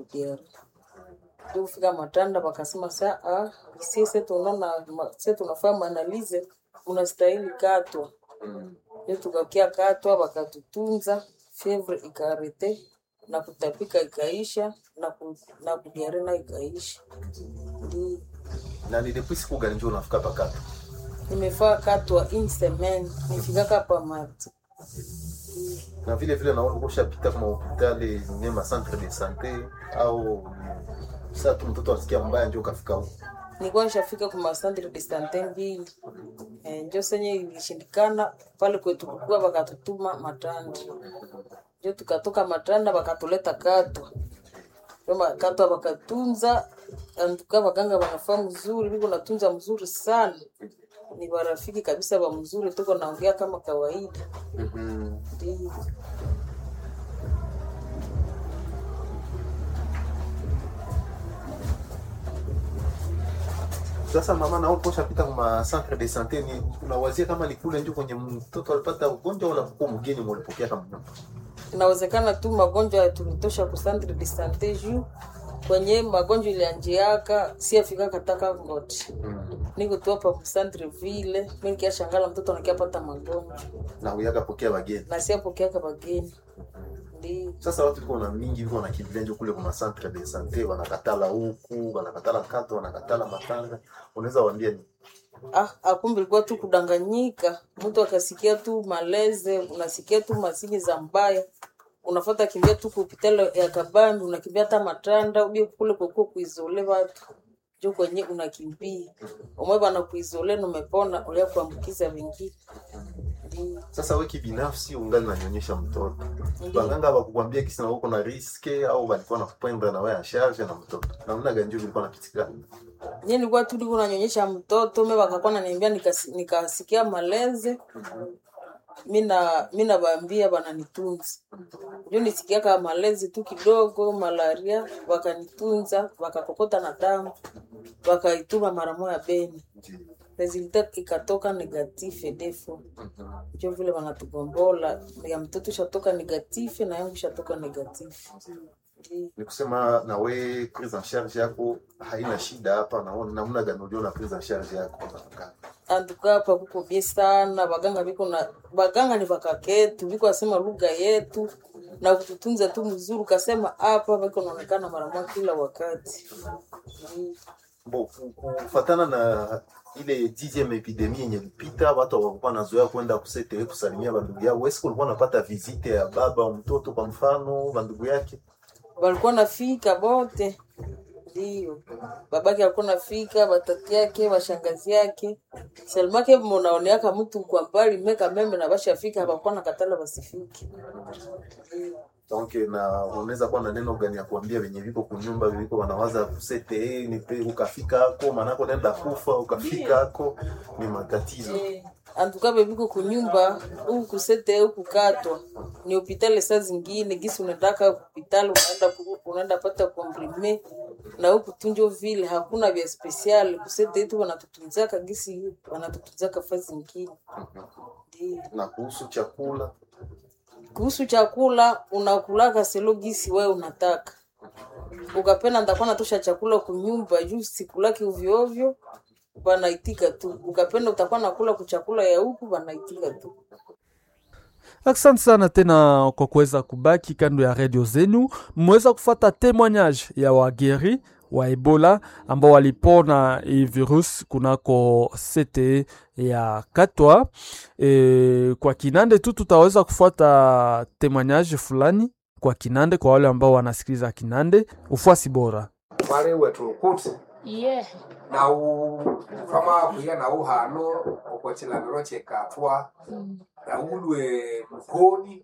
kudiara ndio kufika matanda wakasema saa ah, sisi tunaona sisi tunafanya maanalize unastahili katwa ndio tukakia katwa wakatutunza fevre ikarete na kutapika ikaisha na, ku, na kudiare na ikaisha ndio na ni depuis siku gani njo unafika pakato nimefaa katwa in semaine nifikaka pa mati na vile vile naona ushapita kwa hospitali nyema centre de sante au saa tu mtoto asikia mbaya njo ukafika huko nilikuwa nishafika kwa masandre de sante mbili eh, njo senye ilishindikana pale kwetu kukua wakatutuma matanda njo tukatoka matanda wakatuleta katwa kama katwa wakatunza antuka waganga wanafaa mzuri viko natunza mzuri sana ni warafiki kabisa wa mzuri tuko naongea kama kawaida ndio sasa mama nao ushapita kwa centre de sante ni unawazia kama ni kule njo kwenye mtoto alipata ugonjwa wala kuko mgeni mulipokea kama nyumba inawezekana tu magonjwa tulitosha ku centre de sante juu kwenye magonjwa ilianjiaka siafika kataka ngoti niko tu hapa ku centre ville mi nikiashangala mtoto nakiapata magonjwa na uyaka pokea wageni na siapokeaka bageni ndio sasa watu liko na mingi viko nakimbilia njo kule kwa centre de sante wanakatala huku wanakatala kato wanakatala matanga unaweza waambia ni ah, akumbe ilikuwa tu kudanganyika mtu akasikia tu maleze unasikia tu masini za mbaya unafata kimbia tu kupitalo ya kabambi unakimbia hata matanda ubie kule kwekuwa kuizole watu jo kwenye unakimbia umwe bana kuizole numepona ulia kuambukiza wengine ndio sasa we kibinafsi ungali nanyonyesha mtoto Ndiyo. waganga wakukwambia kisi na uko na riske au walikuwa nakupenda na wewe asharge na mtoto namna gani njo vilikuwa napitikana nye nilikuwa tu niko nanyonyesha mtoto me wakakuwa naniambia nikasi- nikasikia maleze mina mina baambia bananitunza njo nisikiaka malezi tu kidogo malaria wakanitunza wakakokota na damu wakaituma mara moya beni resulta ikatoka negative defo njo vile wanatugombola ya mtoto shatoka negative na yangu shatoka negative Ndiyo. ni kusema na we prise en charge yako haina shida hapa naona namna gani uliona prise en charge yako hapa antuka hapa kuko bie sana baganga biko na baganga ni bakaketu biko asema lugha yetu na kututunza tu mzuri kasema hapa biko naonekana mara moja kila wakati Ndiyo. Bo, ku- kufatana na ile dixième epidemie yenye ilipita, watu hawakuwa nazoea kwenda kusete kusalimia bandugu yao. Wewe siku ulikuwa unapata visite ya baba au mtoto kwa mfano bandugu yake? walikuwa nafika bote ndio babake alikuwa nafika batati yake bashangazi yake selmake munaoneaka mtu kwa mbali meka meme na bashafika hapakuwa na katala basifike Ndiyo. Donc na unaweza kuwa na neno gani ya kuambia venye viko kunyumba viko wanawaza kusete eh, ni pe ukafika hako manako nenda kufa ukafika hako ni matatizo. antuka bebiko kunyumba huku kusete huku katwa ni hopitali saa zingine gisi unataka hopitali unaenda ku- unaenda pata komprime na huku tunjo vile hakuna vya spesiali kusete yetu wanatutunzaka gisi wanatutunzaka fa zingine Ndiyo. Na kuhusu chakula kuhusu chakula unakulaka selo gisi wewe unataka ukapenda ndakuwa natosha chakula kunyumba juu sikulaki ovyoovyo banaitika tu ukapenda utakuwa nakula kuchakula ya huku banaitika tu Asante sana tena kwa kuweza kubaki kando ya redio zenu. Mmeweza kufata témoignage ya wageri wa Ebola ambao walipona hii virus kunako CTE ya Katwa. E, kwa Kinande tu tutaweza kufuata témoignage fulani kwa Kinande kwa wale ambao wanasikiliza Kinande. Ufuasi bora. wale wetu kuti iye nau fama kuya nau hano okwechilaniro chekatwa naulwe mukoni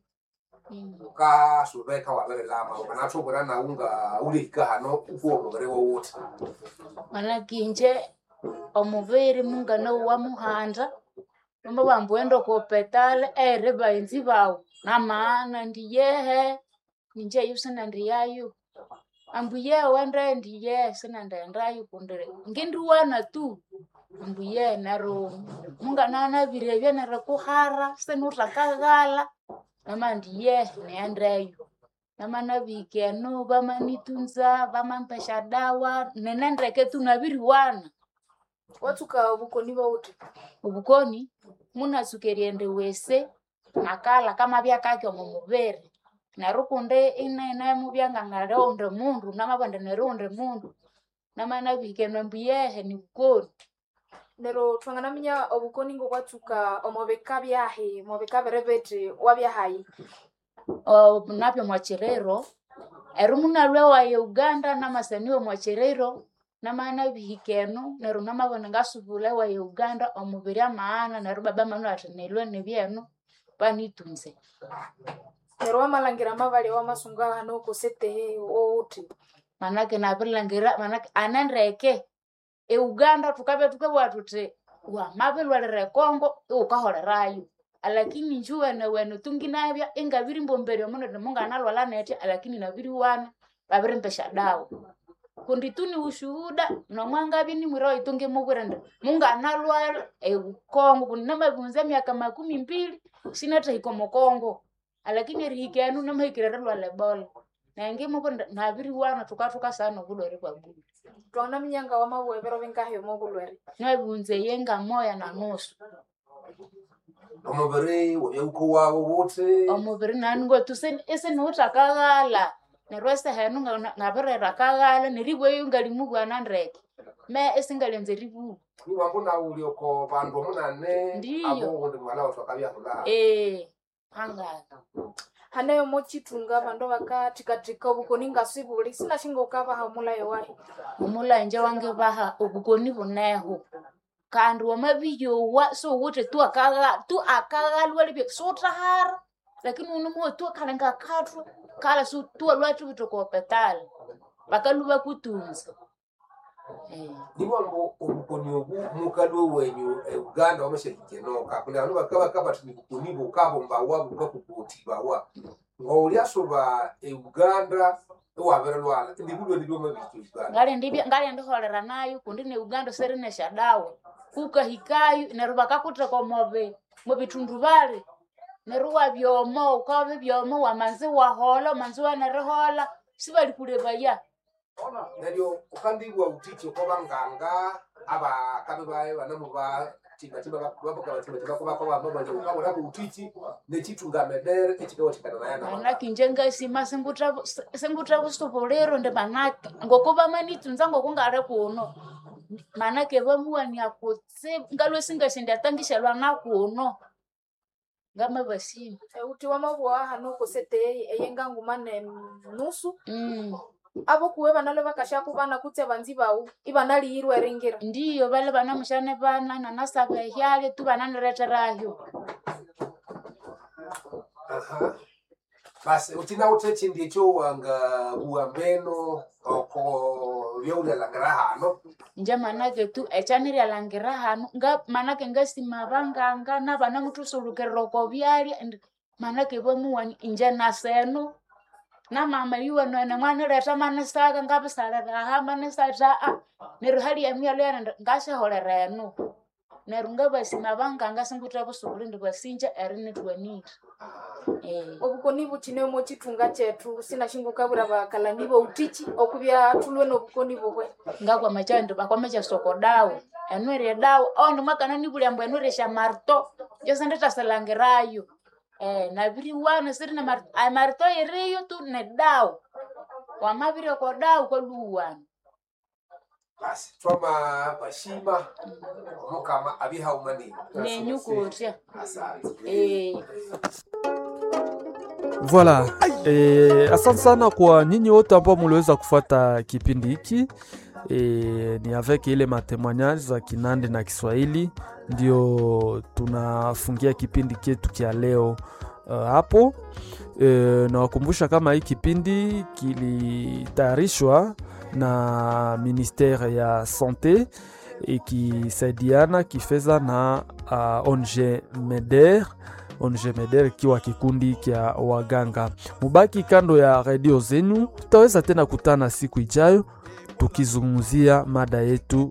ukasuveka wavere lama ukanatuvura naunga ulihika hano ukuwo muvere wowote malakinje omuviri mungana wa muhanda nomba vambuenda kopetale ere vaenzi vao na maana ndiyehe ninje yu sina ndiyayu ambuye wende ndiye sina ndendayu kundire ngindiwana tu ambuye nero munganana virevye nere kuhara sinutakaghala nama ndiye neyendeyu namana vikeno vamanitunza vamampesha dawa nenendeke tunaviriwana watuka obukoni bouti ubukoni munasukeriende wese nakala kama vyakake omu muviri neru kunde inene muvyanga leonde mundu namavande nerunde mundu namana vikenwe mbuyehe ni bukoni nero twanganaminya obukoni ngo bwatuka omubika byahi mubika biri biti wabyahayi O, napyo mwachirero eru munalwe waye uganda namasaniwe mwachirero namana bihikeno neru namabone ngasubule waye uganda omubiri amaana neru baba manu ati nilwe nibyenu panitunze nero wamalangira mabali wamasunga hano kusetehe outi manake nabilangira manake anendeke euganda tukabya tukabwa tuti wamabilwalire kongo iukaholerayo alakini njuwene wene tunginabya ingabiri mbomberya muno munganalwala netya alakini nabiriwana babirimpesha dawa kundi tuni ushuhuda nomwangabi nimwira itungi mubwirende munganalwala eukongo kundi namabunza emyaka makumi mbili sinatahika mukongo alakini erihikenu namahikire lwala ebola nange mubwirende nabiriwana tukatuka sana obulwere bwa buli twanganaminya nga wamabwebero bingahi omubulwere nwebunze yenga moya na nusu omubiri webyabuko wawo wote omubiri nani ngotu isiniutakaghala neryo esehenu nga- ngabirera kaghala neribweyo ngalimubwana ndeke me esingalenze ribubu niwambo nauli oko bandu omunane Ndiyo. abo undi mwala watu akabyahula ee hangala haneyo mochitunga bandu bakathikathika obukoni ngasibuli sinashinga ukabaha omulayo wahi omulanje wange baha obukoni buneho kandi wamabiyowa siwuthi tu akagha- tu akaghalwa libye siwuthahara lakini unomuwe tu akalenga kathwa kala si tu alwathu bitokopetala bakalu bakutunza Eh. niwambo obukoni obu mukalwe wenyu e uganda wamashakikenoka kundi bandu bakaba bati nibukoni bukabombawa bukakubutibawa ngauliasoba e uganda iwabirelwala ndibulwe nibwamabiki uganda ngali ndibya ngali ndiholera nayo kundi ne uganda serinesha dawa kukahikayo neryo bakakutheka omobi mubitundu bali neryo wabyomo ukabi byomo wamanzi wahola omanzi wanerihola sibalikulebaya neryo ukandibwa utiki oko banganga abakabe baye banamu ba tibatibakobakobamabanja utiki nechitungamedere echikawatikana naye na manaki nje ngasima singutha busubuliro ndi manaki ngokuba manitunza ngokungale kuno manake bamuwania kutsibu ngalwe singashindiatangishalwa nakuno ngamabasima euti wamabwa hano kusetehe eyenga nguma ne nusu mm. abo kuwe banalwe bakashaku bana kutse banzi bawu ibanaliyirwa eringira ndiyo bale bana mushane bana nanasaba ehyale tu bananireterayo Aha. basi utina utechi ndicho wanga buambeno oko byaulelangira hano nje manake tu echaniryalangira hanu nga manake ngasima banganga nabana mutusulukerera oko byalya and manake bamuwani inje naseno namama yuwano ene mwanireta manisaka ngabisaliraha manisata a neryo hali yamyalo yana ngashaholera eno neryo ngabasima banganga singutha busubuli ndi basinja erinitwanire eh. obukoni buchine mochitunga chetu sinashinga ukabwira bakalani boutichi okubya tulwe nobukoni bubwe ngakwama chandi bakwamacha soko dawa enwere dawa ondi mwakana nibulyambo enwere sha marto jose nditasalangirayo eh, nabiriwana siri na marto ay marto iriyo tu ne dawa wamabire ko dawa kwaluwana basi twama bashima omukama abihaumani nenyukutya asante eh. Voilà. E, asante sana kwa nyinyi wote ambao muliweza kufuata kipindi hiki. E, ni avec ile matemoignage za Kinande na Kiswahili ndio tunafungia kipindi chetu cha leo uh, hapo. E, nawakumbusha kama hii kipindi kilitayarishwa na ministere ya sante ikisaidiana kifedha na uh, ONG MEDER ONG MEDER ikiwa kikundi kya waganga. Mubaki kando ya redio zenu, tutaweza tena kutana siku ijayo tukizungumzia mada yetu